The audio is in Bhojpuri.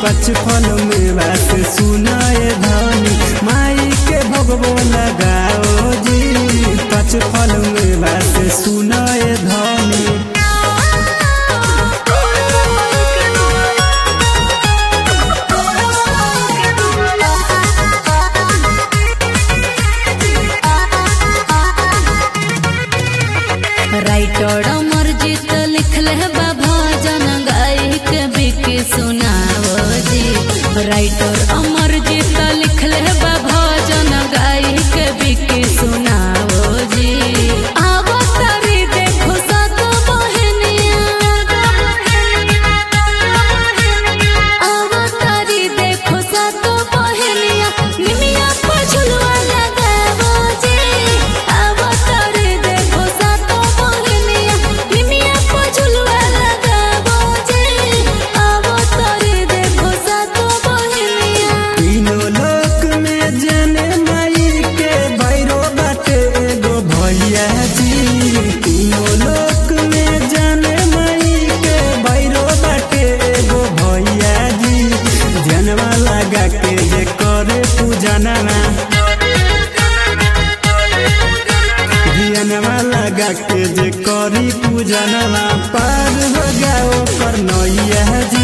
पचपन मेवा से सुनाए धनी माई के भगवो लगाओ जी पचपन मेवा से सुनाए धनी राइटर मर्जित लिखल बा भजन गाय के बिक सुनाओ जी राइटर अमरजीत लिखल बा भजन गाय के बिक सुनाओ जी आवो तारी देखो सात बहनिया आवो तारी देखो सात बहनिया निमिया पछुलवा लगावो जी आवो तारी देखो सात बहनिया निमिया पछुलवा लगावो जी आवो तारी देखो सात बहनिया तीनों लोक में जने माई के भैरो बाटे एगो भैया जी तीनों लोक में जने माई के भैरो बाटे एगो भैया जी जनवा लगा के जे करे पूजनवा धियनवा लगा के जे करी पूजनवा पार हो जाओ कर नैया जी